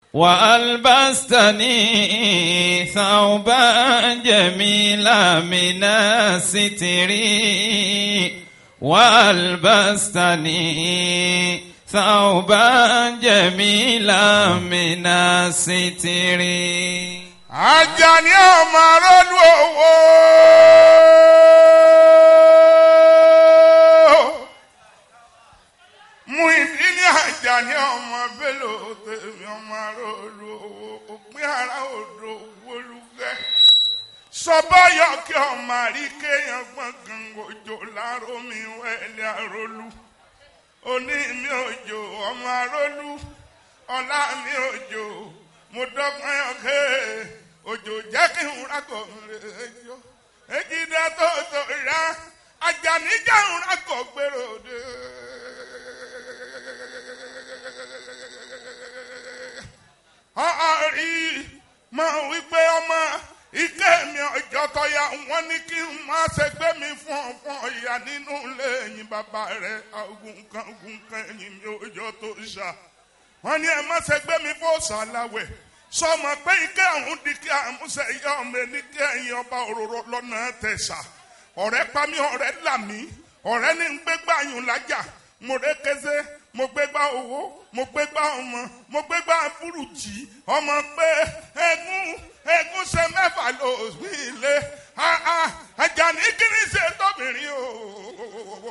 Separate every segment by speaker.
Speaker 1: وألبستني ثوبا جميلا من الستر وألبستني ثوبا جميلا من الستر
Speaker 2: Àjàní ọmọ arọ́lú owó. Mú ìdílé Àjàní ọmọ Bello tèmi ọmọ arọ́lú owó. Òpin ara odò wọlúgẹ́. Sọ́báyọ̀ kí ọmọ àríkéyàn gbọ̀ngàn òjò láró mi wẹ́lẹ̀ arọ́lú. Oní mi òjò ọmọ arọ́lú. Ọlá mi òjò mo dọ́gbọ́n ọ̀kẹ́ òjò jẹ́ kí n rákọ̀ rẹ̀ jọ. Ejidá tó tó ra Àjàní jẹ́ n rákọ̀ gbèrò dé. Ọ̀rí máa wí pé ọmọ ike mi ọjọ́ tọ́ya wọ́n ní kí n má ṣe gbé mi fún ọ fún ọ̀yà nínú ilé ẹ̀yìn bàbá rẹ̀ agunkan agunkan ẹ̀yìn mi ọjọ́ tó ṣá wọ́n ní ẹ má ṣe gbé mi fún ṣàlàwẹ̀ sọmọ pé ike àwọn di kí àmúṣe yọ ọmọ ẹni kí ẹ̀yin ọba òróró lọ́nà tẹ̀sà ọ̀rẹ́ pa mí ọ̀rẹ́ là mí ọ̀rẹ́ ní ń gbégbá yùn lájà mo ré kése mo gbégbá owó mo gbégbá ọmọ mo gbégbá burújí ọmọ pé egún egún ṣe mẹ́fà ló sí ilé Àjàní kí ni ṣe tóbìnrin o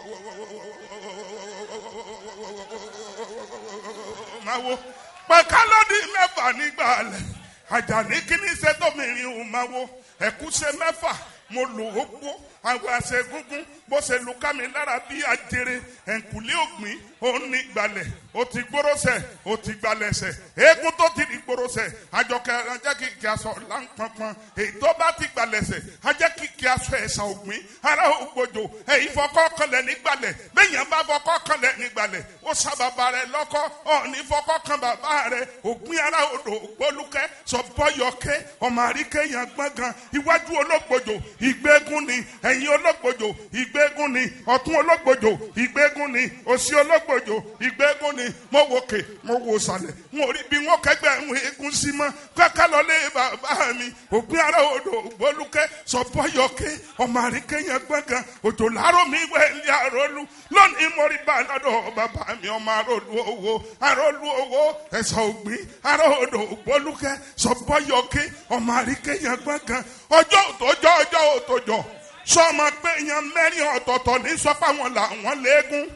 Speaker 2: máa wo pẹ̀kálọ́dì mẹ́fà nígbà alẹ̀ Àjàní kí ni ṣe tóbìnrin o máa wo ẹ̀kú ṣe mẹ́fà mo lò ó gbó àwọn àṣẹ gúngún bó ṣe lu ká mi lára bí ajere ẹ̀ǹkùlé ògbìn ó ní gbalẹ̀ ó ti gbóròsẹ̀ ó ti gbalẹ̀sẹ̀ eégún tó ti di gbóròsẹ̀ àjọkẹ́ ajẹ́ kìkì aṣọ láǹpọ̀npọ̀n èyí tó bá ti gbalẹ̀sẹ̀ ajẹ́ kìkì aṣọ ẹ̀sà ògbìn ara ògbójò èyí fọkọ́ kanlẹ̀ nígbàlẹ̀ bẹ́yẹn bá fọkọ́ kanlẹ̀ nígbàlẹ̀ ó sábàbà rẹ̀ lọ́kọ́ ọ̀ọ́ni fọkọ́ kan bàbá rẹ̀ ògbìn ara odò gbólúkẹ́ sọ̀bọ́yọ̀kẹ́ ọmọ àríkẹ́yàn gbọ̀ngàn iwájú ológbòjò ìgbégún ni ẹ̀yìn ológbòjò ìgbégún ni ọ̀tún ológbòjò ìgbégún ni òsì ológbòjò ìgbégún ni mo wò kè mo wò sàlẹ̀ mo rí bí wọn kẹgbẹ́ ń egun sí mọ́ kẹ́kẹ́ lọlé bàbá mi òpin ara odò gbólúkẹ́ sọ̀bọ́yọ̀kẹ́ ọmọ àríkẹ́yàn gbọ̀ngàn òjò làárọ̀ mi wẹ̀ ní àròlù lónìí mo rí bá lọ́dọ̀ bàbá mi ọmọ àròlù owó àròlù owó ẹ̀sọ̀ ògbìn ara odò gbólúkẹ́ sọ̀bọ́yọ̀kẹ́ ọmọ àríkẹ́yàn gbọ̀ngàn ọjọ́ òtòjọ́ ọjọ́ òtòjọ́ sọmọ pé èèyàn mẹ́rin ọ̀tọ̀ọ̀tọ̀ ní sọ pé àwọn làwọn léegun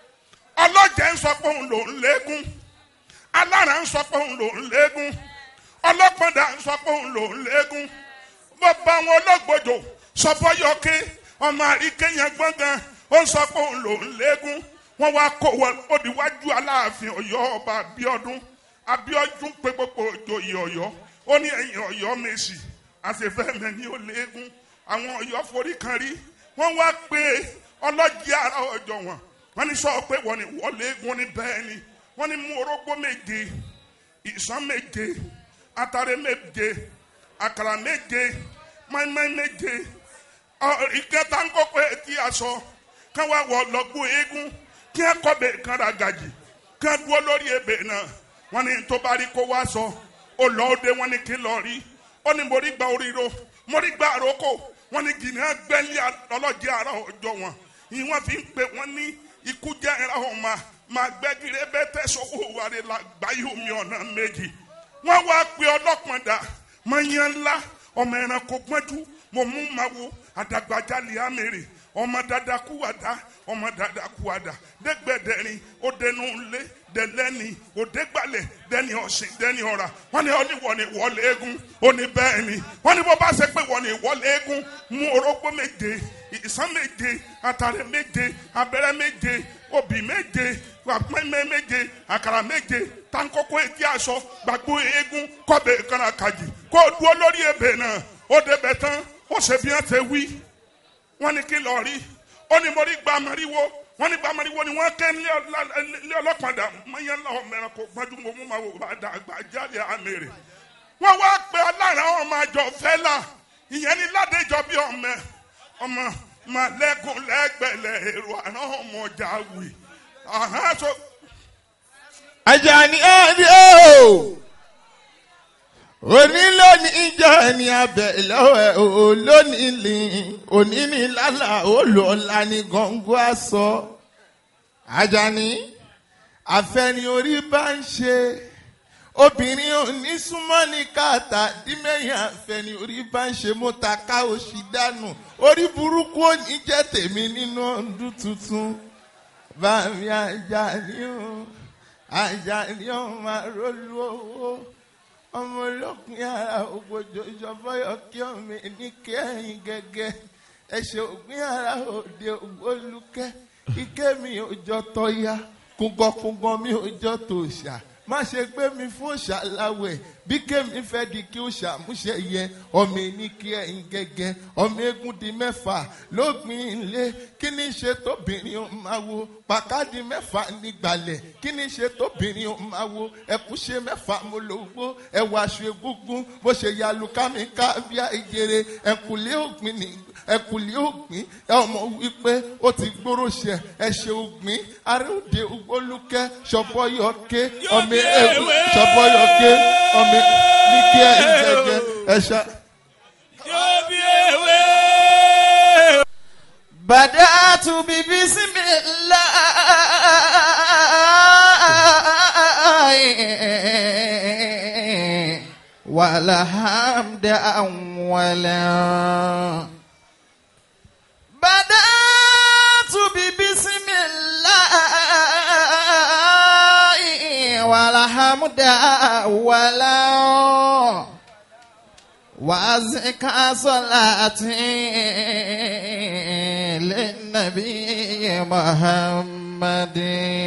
Speaker 2: ọlọ́jẹ̀ ń sọ pé òun lòún léegun alára ń sọ pé òun lòún léegun ọlọ́pàdà ń sọ pé òun lòún léegun bàbá àwọn olóògbòjò sọfọyọkẹ ọmọ àríkẹyàn gbọngàn ó ń sọ pé òun lòún léegun wọn wá kó wọn òdiwájú aláàfin Ọ̀yọ́ ọba Abíọ́dún Abíọ́dún pé gbogbo òjòyè Ọ̀yọ́ ó ní ẹ̀yìn Ọ̀yọ́ Mèsì àṣefẹmẹ ní ó léegun àwọn Ọ̀yọ́ forí kan rí wọn wá pé ọlọ́jì ara ọjọ́ wọn wọn ní sọ pé wọn ni wọlé eégún ní bẹ́ẹ̀ ni wọn ní mú orógbó méje ìsán méje atare méje àkàrà méje mọ́ínmọ́ín méje ìkẹta ń kókó etí aṣọ kán wá wọ lọ́gbó eégún kí ẹ kọ́bẹ̀ kan ra gàjì kán dúró lórí ebè náà wọn ní tó bá rí kó wá sọ ó lọ òde wọn ní kí lọ rí ó ní mo rí gba oríro mo rí gba àrókò wọn ní gìnìún gbẹ́lí ọlọ́jì ara ọjọ́ wọn ìwọ́n fi ń pè wọ́n ní ikú jẹ́ ẹ̀rọ ọ̀ma máa gbẹ́gìrì bẹ́ẹ̀ tẹ̀sọ̀wọ́ wàrẹ̀ la gbáyé omi ọ̀nà méjì wọ́n wá pe ọlọ́pàá mọ̀nyán ńlá ọmọ ẹranko gbọ́njú mo mú ma wo àdàgbàjálì àmèrè ọmọ dada kúwàdà ọmọ dada kúwàdà dẹgbẹdẹrin òdenu ńlẹ dẹlẹni òdẹgbalẹ dẹni ọsìn dẹni ọra wọn ni ọni wọ ni wọlé eégún òní bẹ́ẹ̀ ni wọn ni bó bá ṣe pé wọ ni wọlé eégún mú orógbó méje ìsán méje àtàrẹ méje abẹ́rẹ́ méje obì méje pẹ́mẹ́ méje àkàrà méje tankoko etí aṣọ gbàgbó eégún kọ́bẹ̀ kanna kàjì kó dúró lórí ebè náà ó débẹ̀ tán ó ṣe bí wọ́n ti wí wọ́n ní kí lọ́ọ́ rí ó ní mo rí gba amariwo wọ́n ní gba amariwo ni wọ́n kẹ́ ní ọlọ́pàá dà mọ́yán lọ́wọ́ mẹ́rin kó gbájú mo mú ma wò bá dà gbà jáde àmèrè wọ́n wá pé ọlára ọmọ àjọ fẹ́lá ìyẹn ní ládéjọ́ bí ọmọ ọmọ màlẹ́kùn lẹ́gbẹ̀lẹ̀ èrò àná ọmọ ọjà wì.
Speaker 1: Àjàní ẹ̀rí o
Speaker 3: ẹni abẹ lọ́wọ́ ẹ̀ ò lónìí lì òní ní lálà ó lò ọ̀la ní gọ̀ǹgọ̀ àṣọ. Àjàní àfẹni orí bá ń ṣe obìnrin ò ní súnmọ́ ní káàtà dímẹ̀yìn àfẹni orí bá ń ṣe mo ta ká oṣù dànù orí burúkú ò ní jẹ́ tèmi nínú ọdún tuntun bàmí Àjàní o Àjàní o máa rólú owó ọmọ olókùn ara ògbójò ìjọbọyọ kí ọmọ ní kẹyìn gẹ́gẹ́ ẹsẹ ògbìn ara òde ògbólúkẹ ike mi ò jọ tọya kúngọkúngọ mi ò jọ tòṣà má ṣe gbé mi fún òṣà láwẹ̀ bí kémi fẹ́ di kí òṣà múṣẹ yẹ ọmọ ní kí ẹ̀yìn gẹ́gẹ́ ọmọ eégún di mẹ́fà lógbìn ilé kí ni ṣe tóbìnrin ó máa wo pàkádì mẹ́fà nígbàlẹ̀ kí ni ṣe tóbìnrin ó máa wo ẹ̀kúṣe mẹ́fà mo lò gbó ẹ̀wà aṣọ egúngún bó ṣe ya lukámi ká bíá ìjẹrẹ ẹ̀kúlé ògbìn ní ẹ̀kúlé ògbìn ẹ ọmọ wípé ó ti gbóró ṣẹ ẹ̀ṣẹ̀ ògbìn aróde ògbólúkẹ́ ṣọ̀bọ̀yọ̀kẹ́ ọmọ eégún ṣọ̀bọ̀yọ̀kẹ́ ọmọ ní kí ẹ̀ ń gẹ́gẹ́ ẹ̀ṣẹ̀.
Speaker 1: yóò bí ewé.
Speaker 3: بدأت ببسم الله والحمد أولا بدأت ببسم الله والحمد أولا وأزكى صلاتي للنبي محمد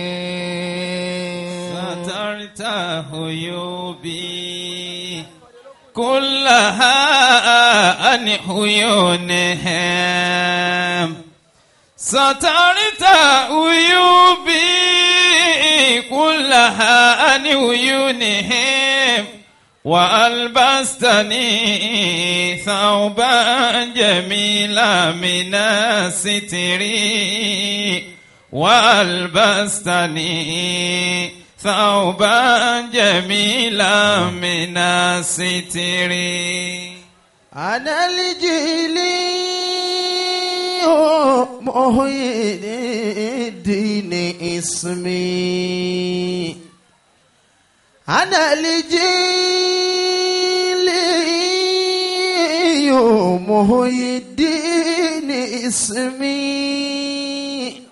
Speaker 1: سترت عيوبي كلها عن عيونهم سترت عيوبي كلها عن عيونهم وألبستني ثوبا جميلا من الستر وألبستني ثوبا جميلا من الستر
Speaker 3: أنا الجيلي محي الدين اسمي أنا الجيلي محي الدين اسمي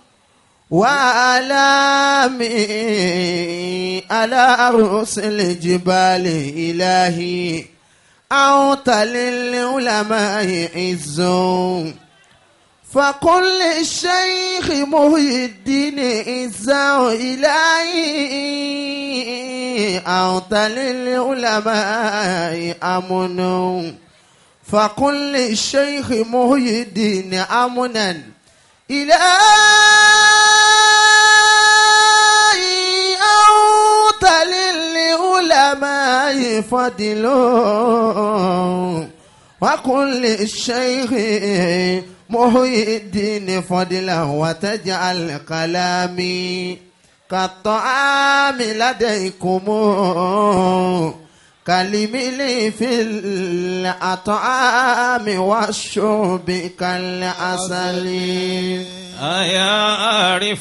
Speaker 3: وعلامي على رؤوس الجبال إلهي أعط للعلماء عزهم فقل للشيخ محي الدين إزاء إلهي أعط للعلماء أمن فقل للشيخ محي الدين أمنا إلهي أعط للعلماء فضل وقل للشيخ محي الدين فضلا وتجعل كلامي كالطعام لديكم كالملي في الأطعام والشرب كالعسل
Speaker 1: أيا عارف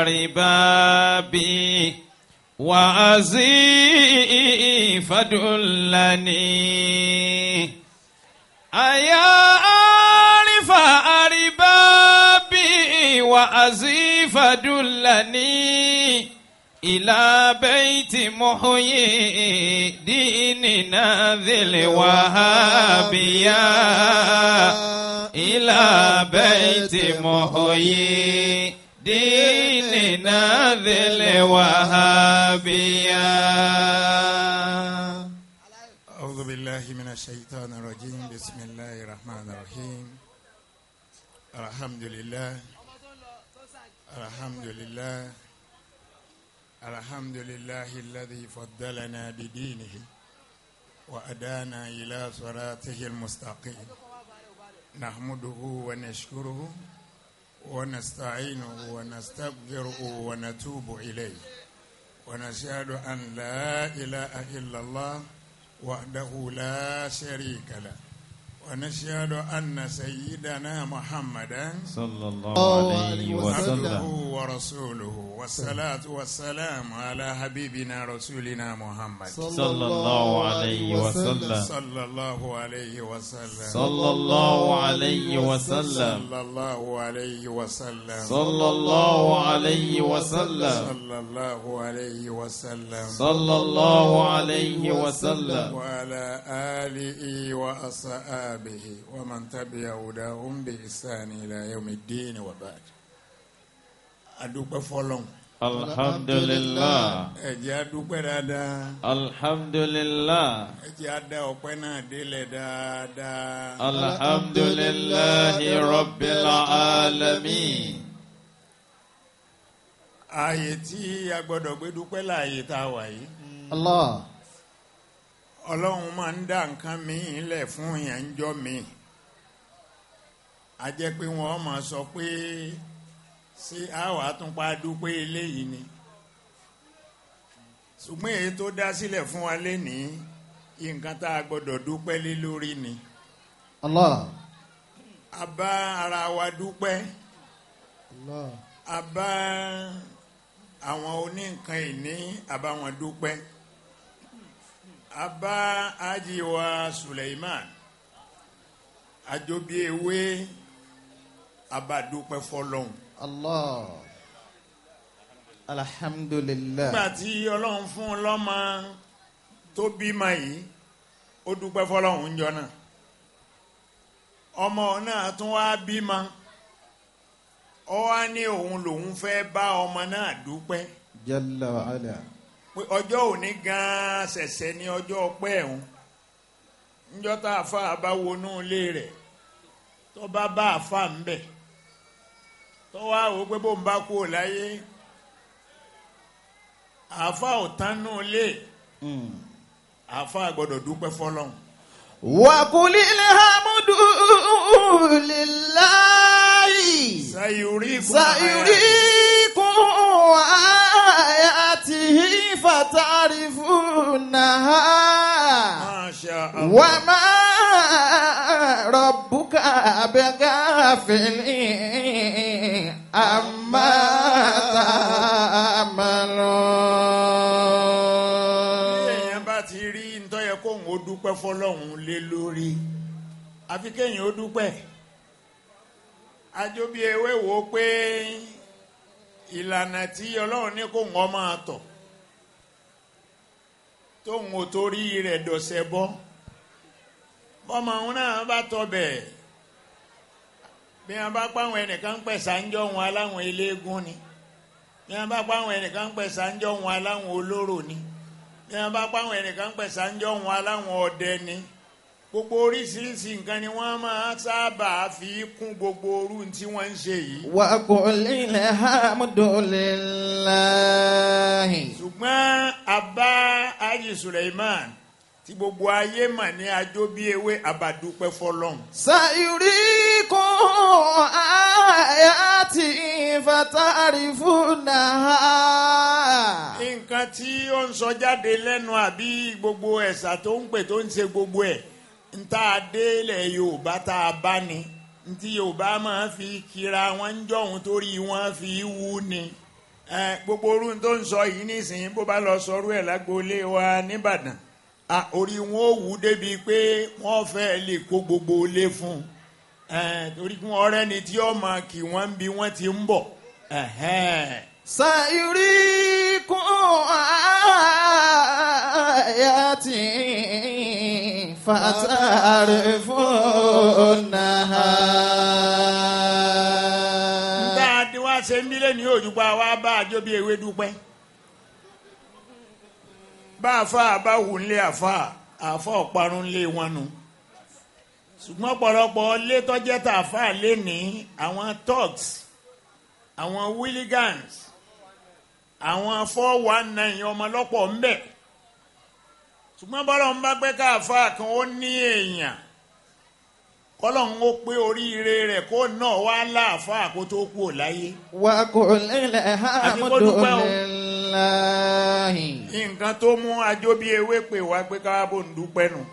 Speaker 1: أربابي وعزي فدلني أيا عارف أربابي وعزي فدلني إلى بيت محيي ديننا ذي الوهابية إلى بيت محيي ديننا ذي الوهابية
Speaker 4: أعوذ بالله من الشيطان الرجيم بسم الله الرحمن الرحيم الحمد لله الحمد لله الحمد لله الذي فضلنا بدينه وأدانا إلى صراطه المستقيم نحمده ونشكره ونستعينه ونستغفره ونتوب إليه ونشهد أن لا إله إلا الله وحده لا شريك له ونشهد أن سيدنا محمدا
Speaker 1: صلى الله
Speaker 3: الله
Speaker 1: عليه
Speaker 3: عليه
Speaker 4: عبده
Speaker 1: وسلم
Speaker 4: ورسوله والصلاة والسلام على حبيبنا رسولنا محمد
Speaker 1: صلى الله عليه وسلم
Speaker 4: صلى الله عليه وسلم
Speaker 1: صلى الله عليه وسلم
Speaker 4: صلى الله عليه وسلم
Speaker 1: صلى الله عليه وسلم
Speaker 4: صلى الله عليه وسلم
Speaker 1: صلى الله عليه وسلم
Speaker 4: وعلى آله وأصحابه ومن تبع هداهم بإحسان إلى يوم الدين وبعد adúpẹ́ fọ́lọ́run
Speaker 1: الحمد لله
Speaker 4: ẹ jẹ́ adúpẹ́ dáadáa
Speaker 1: الحمد لله
Speaker 4: ẹ jẹ́ adá ọpẹ́ náà délẹ̀ dáadáa
Speaker 1: الحمد لله رب العالمين
Speaker 4: ààyè tí a gbọ́dọ̀ gbé dúpẹ́ láàyè tá a wà yìí
Speaker 3: Allah.
Speaker 4: ọlọ́run máa ń dá nǹkan míì lẹ̀ fún yẹn ń jọ mi a jẹ́ pé wọ́n máa sọ pé ṣé àwa tún pa dúpẹ́ eléyìí ni ṣùgbọ́n èyí tó dá sílẹ̀ fún wa lénìí nǹkan tá a gbọ́dọ̀ dúpẹ́ lé lórí ni
Speaker 3: Allah.
Speaker 4: a bá ara wa dúpẹ́
Speaker 3: Allah.
Speaker 4: a bá àwọn oníǹkan ìní a bá wọn dúpẹ́ a bá ajiwa Suleiman àjọbí ewé a bá dúpẹ́ fọ́lọ́hun
Speaker 3: Allah. Alhamdulillah.
Speaker 4: nígbà tí ọlọ́run fún un lọ́mọ tó bímọ yìí ó dúpẹ́ fọ́lọ́hun ń jọ náà ọmọ náà tún wá bímọ ó wá ní òun lòun fẹ́ bá ọmọ náà dúpẹ́
Speaker 3: Jalla wa ala.
Speaker 4: pé ọjọ́ òní gan-an ṣẹ̀ṣẹ̀ ní ọjọ́ ọpẹ́ ẹ̀hún níjọ́ tá a fa bá wọnú ilé rẹ̀ tó bá bá a fa ń bẹ̀ tó wá wò ó pé bó ń bá kú ò láyé àfa ò tán nù ilé àfa gbọ́dọ̀ dúpẹ́ fọlọ́hún.
Speaker 3: وقل الحمد لله
Speaker 4: sayuri
Speaker 3: سيريكم آياته فتعرفونها
Speaker 4: masha allah
Speaker 3: وما ربك بغافل عما تعملون
Speaker 4: èèyàn bá ti rí ntọ́yẹ kóhun ó dúpẹ́ fọlọ́hún lé lórí àfi kéèyàn ó dúpẹ́ àjọbí ewé wò ó pé ìlànà tí ọlọ́run ní kóhun ọ máa tọ̀ tóhun ò torí rẹ̀ dọ̀sẹ̀ bọ́ bọ́mọ òun náà bá tọ̀ bẹ́ẹ̀ bí wọn bá pàwọn ẹnìkan ń pẹ̀ sáńjọ́ wọn aláwọn eléégún ni bí wọn bá pàwọn ẹnìkan ń pẹ̀ sáńjọ́ wọn aláwọn olóró ni bí wọn bá pàwọn ẹnìkan ń pẹ̀ sáńjọ́ wọn aláwọn ọdẹ ni gbogbo oríṣiríṣi nǹkan ni wọ́n máa sábà fi kún gbogbo orú tí wọ́n ń ṣe yìí
Speaker 3: وقل الحمد لله
Speaker 4: ṣùgbọ́n abá ayi Suleiman tí gbogbo ayé mà ní ajó bí ewé abadúpẹ́ fọlọ́hún
Speaker 3: سيريكم آياتي فتعرفونها
Speaker 4: nǹkan tí ó ń sọ jáde lẹ́nu àbí gbogbo ẹ̀sà tó ń pè tó ń ṣe gbogbo ẹ̀ ń tá a délẹ̀ Yorùbá tá a bá ní ntí Yorùbá máa fi kira wọn ń jọ̀hún torí wọn fi wú ni ẹ gbogbo orú tó ń sọ yìí nísìnyí bó bá lọ sọrú ẹ̀ lágboolé wa nìbàdàn à, orí wọn ò wú débi pé wọ́n fẹ́ lè kó gbogbo ilé fún un ẹ torí kí wọ́n rẹ́ni tí ó máa kí wọ́n bí wọ́n ti ń bọ̀ ẹ̀hẹ́n.
Speaker 3: سيريكم آياتي فتعرفونها
Speaker 4: dáadé wá ṣe ń bílẹ̀ ní òjúpa wá bá àjọ bí ewé dúpẹ́ bá àfa bá wù ń lé àfa àfa ọ̀parun lé wọn nu ṣùgbọ́n ọ̀pọ̀lọpọ̀ lé tọ́jẹ́ tà àfa lé ní àwọn thugs àwọn willigans àwọn four one nine ọmọlọ́pọ̀ ń bẹ̀ ṣùgbọ́n bọ́lá ń bá gbẹ́ ká àfa kan ó ní èèyàn kọ́lọ́hún ó pé oríire rẹ̀ kó náà wá láàfáà kó tó kú ò láyé.
Speaker 3: وقل الحمد
Speaker 4: Àti kó dúpẹ́ o.
Speaker 3: لله الله
Speaker 4: nǹkan tó mú ajó bí ewé pè wá pé káwá bò ń dúpẹ́ nù.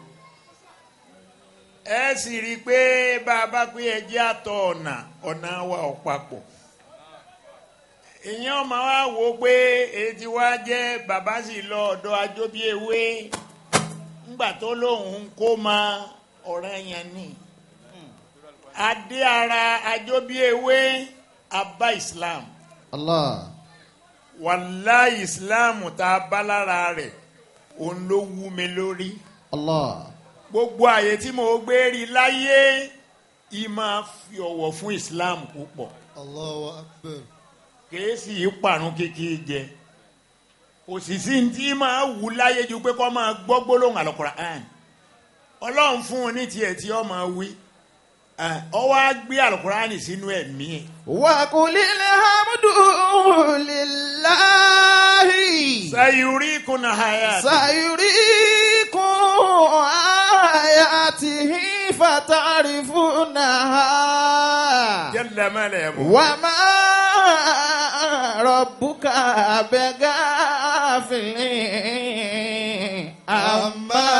Speaker 4: ẹ sì rí i pé bá a bá pé ẹjẹ́ àtọ̀ ọ̀nà ọ̀nà wa ò papọ̀. èèyàn máa wá wò ó pé etí wá jẹ́ bàbá sì lọ ọ̀dọ̀ ajó bí ewé ńgbà tó lóun ń kó ma ọ̀rẹ́ yẹn ni. adé ara ajó bí ewé abá Islam
Speaker 3: الله
Speaker 4: wàláì ìsìláàmù tá a bá lára rẹ̀ òun ló wú mi lórí
Speaker 3: الله
Speaker 4: gbogbo àyè tí mo gbé rí láyé ì máa fi ọ̀wọ̀ fún ìsìláàmù púpọ̀
Speaker 5: Allahu Akbar.
Speaker 4: kìí sì í parun kékeré jẹ òṣìṣì tí máa wù láyé ju pé kó máa gbọ́ gbólóhùn àlùkùránì ọlọ́run fún un ní tiẹ̀ tí ó máa wí ọ wá gbé àlùkùránì sínú ẹ̀mí ẹ̀
Speaker 3: وقل الحمد لله
Speaker 4: sayuri kuna haya
Speaker 3: سيريكم آياته فتعرفونها
Speaker 4: jalla malamu
Speaker 3: وما ربك بغافل عما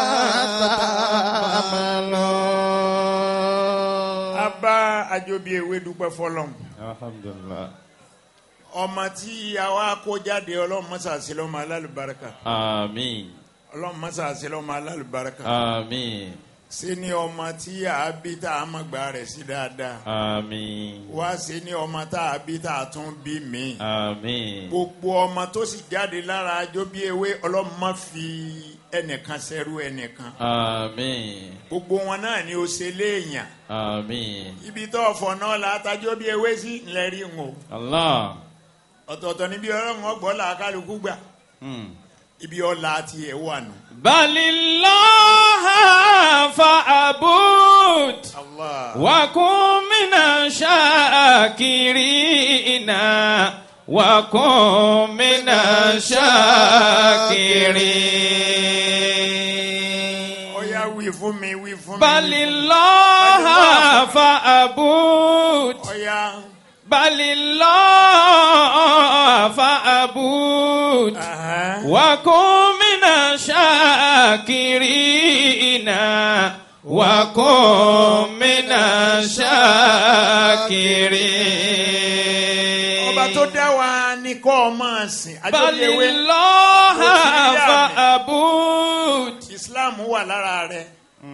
Speaker 3: تعملون
Speaker 4: abá àjọbí ewé dúpẹ́ fọlọ́m
Speaker 1: Alhamdulillah.
Speaker 4: ọmọ tí àwa kó jáde ọlọ́run mọ́sá sí lọ́mọ alálùbáríkà
Speaker 1: Àmín.
Speaker 4: ọlọ́run mọ́sá sí lọ́mọ alálùbáríkà
Speaker 1: Àmín.
Speaker 4: sí ní ọmọ tí a bí tá a mọ̀ gbà rẹ̀ sí dáadáa
Speaker 1: Àmín.
Speaker 4: wá sí ní ọmọ tá a bí tá a tún bí mi
Speaker 1: Àmín.
Speaker 4: gbogbo ọmọ tó sì jáde lára àjọbí ewé ọlọ́run má fi ẹnìkan sẹ́rú ẹnìkan
Speaker 1: Àmín.
Speaker 4: gbogbo wọn náà ni ó ṣe léèyàn
Speaker 1: Àmín.
Speaker 4: ibi tó ọ̀fọ̀ náà la tajọ́ bí ewé sí ńlẹ̀ rí ń o
Speaker 1: Allah.
Speaker 4: ọ̀tọ̀ọ̀tọ̀ níbi ọlọ́run ọgbọ́n là kálukú gbà
Speaker 1: Hmm.
Speaker 4: ibi ọ̀la tiẹ̀ wà nù.
Speaker 1: Balillah fa'abud.
Speaker 4: Allah.
Speaker 1: وكن من الشاكرين وكن من الشاكرين
Speaker 4: Ọya wí fún mi wí fún mi.
Speaker 1: بل الله فأبود
Speaker 4: Ọya.
Speaker 1: بل الله فأبود
Speaker 4: Aha.
Speaker 1: وكن من الشاكرين وكن من الشاكرين
Speaker 4: Ọba tó dá wa ní kọ́ ọ máa sìn.
Speaker 1: بل
Speaker 4: Àjọyẹ̀wé
Speaker 1: الله
Speaker 4: Òsì ní àmì.
Speaker 1: فأبود
Speaker 4: Islam wà lára rẹ̀.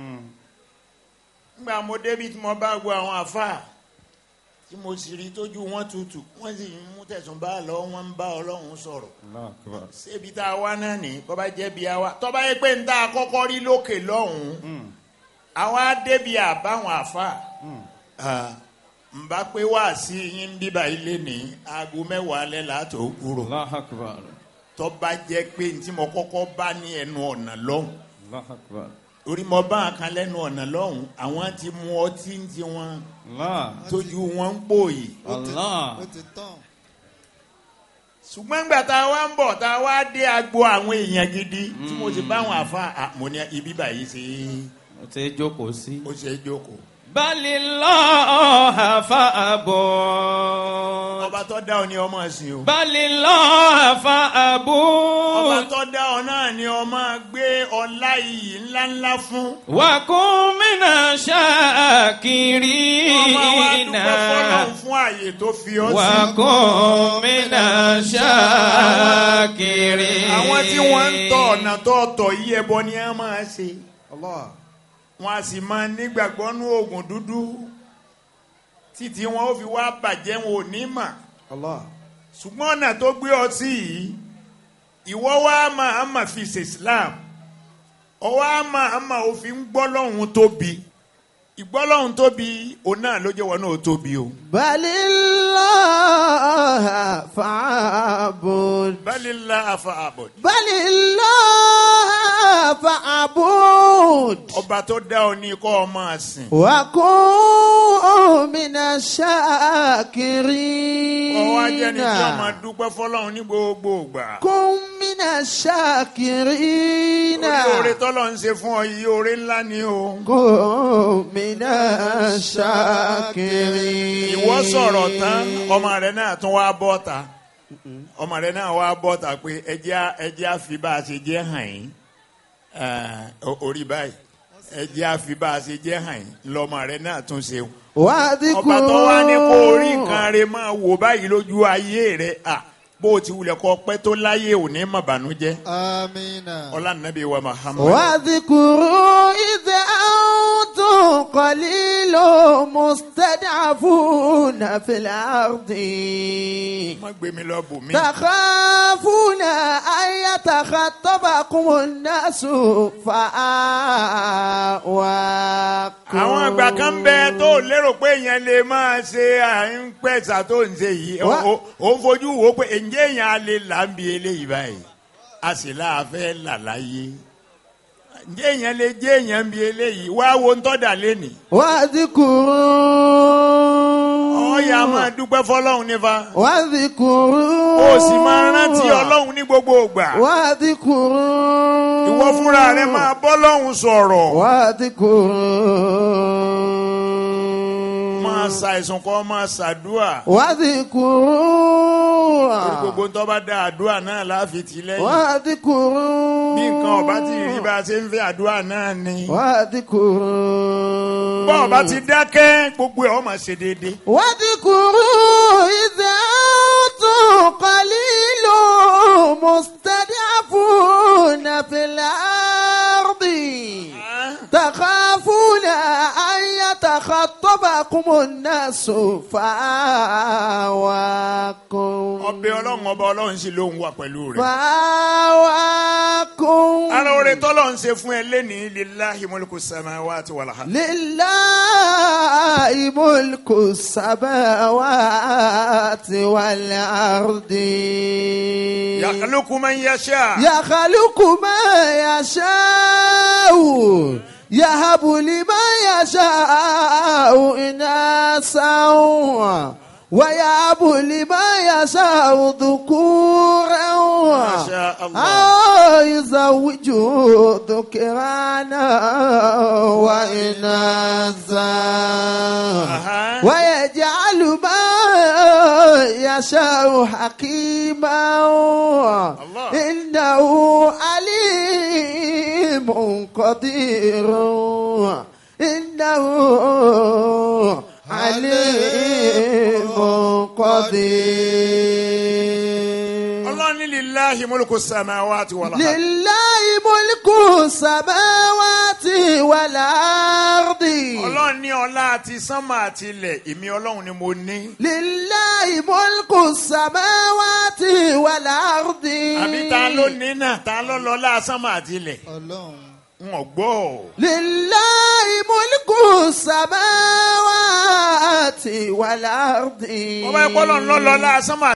Speaker 4: Nígbà mo débi tí mo bá gbọ́ àwọn àfáà tí mo sì rí tójú wọn tutù wọ́n sì ń mú tẹ̀sùn bá lọ wọ́n ń bá Ọlọ́run sọ̀rọ̀. Ṣébi tá a wá náà ní kọ́ bá jẹ́ bí a wá. Tọ́ bá yẹ pé ń tá a kọ́kọ́ rí lókè lọ́hùn-ún. Àwa débi àbáwọn àfáà. Ah, n bá pé wá sí yín bíbá ilé ní aago mẹ́wàá alẹ́ látò kúrò
Speaker 1: الله أكبر
Speaker 4: tó bá jẹ́ pé n tí mo kọ́kọ́ bá ní ẹnu ọ̀nà lọ́hùn
Speaker 1: الله أكبر
Speaker 4: orí mo bá a kan lẹ́nu ọ̀nà lọ́hùn àwọn ti mu ọtí ń ti wọn
Speaker 1: الله
Speaker 4: tójú wọn ń pòyì
Speaker 1: الله
Speaker 5: Ó ti tán.
Speaker 4: ṣùgbọ́n gbà tá a wá ń bọ̀ tá a wá dé agbo àwọn èèyàn gidi tí mo ti bá àwọn àfa à, mo ní ibi báyìí ṣe
Speaker 1: ó ti jókòó sí.
Speaker 4: ó ṣe é jókòó
Speaker 1: بل الله فأبود
Speaker 4: ọba tó dá ọ ní ọmọ ẹ̀sìn o
Speaker 1: بل الله
Speaker 4: ọba
Speaker 1: فأبود
Speaker 4: tó dá ọ náà ní ọmọ gbé ọlá iyì ńláńlá fún.
Speaker 1: وكن من
Speaker 4: ọmọ wa
Speaker 1: الشاكرين
Speaker 4: dúpẹ́ fọlọ́run fún ààyè tó fi ọ́ sí.
Speaker 1: وكن من الشاكرين
Speaker 4: àwọn tí wọ́n ń tọ̀ ọ̀nà tó tọ̀ yí ẹbọ ni a máa ṣe.
Speaker 5: Allah.
Speaker 4: wọ́n a sì máa nígbàgbọ́ nú oògùn dúdú títí wọn ó fi wá bàjẹ́ wọn ò ní mà.
Speaker 5: Allah.
Speaker 4: ṣùgbọ́n ọ̀nà tó gbé ọ sí yìí ìwọ wá máa mà fi ṣe Islam ọwọ́ á máa mà ó fi ń gbọ́ lọ́hùn tóbi ìgbọ́lọ́hùn tóbi òun náà ló jẹ́ wọn náà tóbi o.
Speaker 3: بل الله فاعبد
Speaker 4: balila afa abod.
Speaker 3: بل الله فاعبد
Speaker 4: ọba tó dá ọ ní kọ́ ọ máa sìn.
Speaker 3: وكن من الشاكرين
Speaker 4: ọwọ́ ajẹ́ ni tí wọ́n máa dúpẹ́ fọlọ́run ní gbogbo ìgbà.
Speaker 3: كن من الشاكرين
Speaker 4: orí oore tọ́lọ̀ ń ṣe fún ọ yìí oore ńlá ni o.
Speaker 3: كن من الشاكرين
Speaker 4: ìwọ sọ̀rọ̀ tán ọmọ rẹ náà tún wá bọ́ ta. ọmọ rẹ náà wá bọ́ ta pé ẹjẹ́ ẹjẹ́ àfi bá a ṣe jẹ́ hàn yín ẹ̀, o- orí báyìí ẹjẹ́ àfi bá a ṣe jẹ́ hàn yín lọ́mọ rẹ náà tún ṣe ọba tó wá ní kó orí nǹkan rẹ máa wò báyìí lójú ayé rẹ à bó o ti wulẹ̀ kọ́ pẹ́ tó láyé òní má bànújẹ́
Speaker 5: Amina.
Speaker 4: ọlá nàbí wa Muhammad.
Speaker 6: واذكروا إذ أنتم قليل مستضعفون في الأرض
Speaker 4: má gbé mi lọ bò mí.
Speaker 6: تخافون أن يتخطبكم الناس فآواكم
Speaker 4: àwọn àgbà kan bẹ tó lérò pé èèyàn lè máa ṣe à ń pẹ̀sà tó ń ṣe yìí
Speaker 6: Wá-
Speaker 4: ó ó ń fojú wo pé ǹjẹ́ èèyàn á lè là ń bi eléyìí báyìí a sì láàfẹ́ là láyé ǹjẹ́ èèyàn lè jẹ́ èèyàn ń bi eléyìí wá wo ń tọ́jà lẹ́nìí
Speaker 6: واذكروا
Speaker 4: ọ̀ọ́yà máa dúpẹ́ fọlọ́run nífa
Speaker 6: واذكروا
Speaker 4: ó sì máa rántí ọlọ́run ní gbogbo ìgbà
Speaker 6: واذكروا
Speaker 4: ìwọ fúnra rẹ máa bọ́ lọ́hùn sọ̀rọ̀
Speaker 6: واذكروا
Speaker 4: máa ṣàìsùn kọ́ máa ṣàdúà
Speaker 6: واذكروا
Speaker 4: torí gbogbo tó bá dá àdúà náà láfi tì lẹ́yìn
Speaker 6: واذكروا
Speaker 4: bí nǹkan ọba ti rí bá a ṣe ń fẹ́ àdúrà náà ni.
Speaker 6: واذكروا
Speaker 4: bọ́ ọba ti dákẹ́ gbogbo ẹ̀ ọ́ máa ṣe déédéé.
Speaker 6: واذكروا إذا أنتم قليل مستضعفون في الأرض تخافون أن يتخطبكم الناس فآواكم
Speaker 4: ọbẹ̀ ọlọ́run ọba ọlọ́run sì ló ń wà pẹ̀lú rẹ̀.
Speaker 6: فآواكم
Speaker 4: ara oore tọ́lọ̀ ń ṣe fún ẹ lẹ́nìí lillahi mulku samawati wal ard.
Speaker 6: لله ملك السماوات والأرض
Speaker 4: yakhluqu man yasha.
Speaker 6: يخلق ما يشاء يهب لمن يشاء إناثا ويهب لمن يشاء ذكورا
Speaker 4: ما شاء الله.
Speaker 6: أو يزوج ذكرانا وإناثا
Speaker 4: أها.
Speaker 6: ويجعل ما يشاء حكيما
Speaker 4: الله.
Speaker 6: إنه عليم قدير إنه عليم قدير
Speaker 4: ọlọ́run ní lillahi mulku samawati wal ard.
Speaker 6: لله ملك السماوات والأرض
Speaker 4: ọlọ́run ní ọlá àti sánmà àti ilẹ̀ èmi ọlọ́run ni mo ní.
Speaker 6: لله ملك السماوات والأرض
Speaker 4: àbí ta ló ní náà ta ló lọ́lá sánmà àti ilẹ̀.
Speaker 5: Ọlọ́run.
Speaker 4: n ò gbọ́.
Speaker 6: لله ملك السماوات والأرض
Speaker 4: ọba ẹ̀kọ́ lọ́n lọ́ lọ́lá sánmà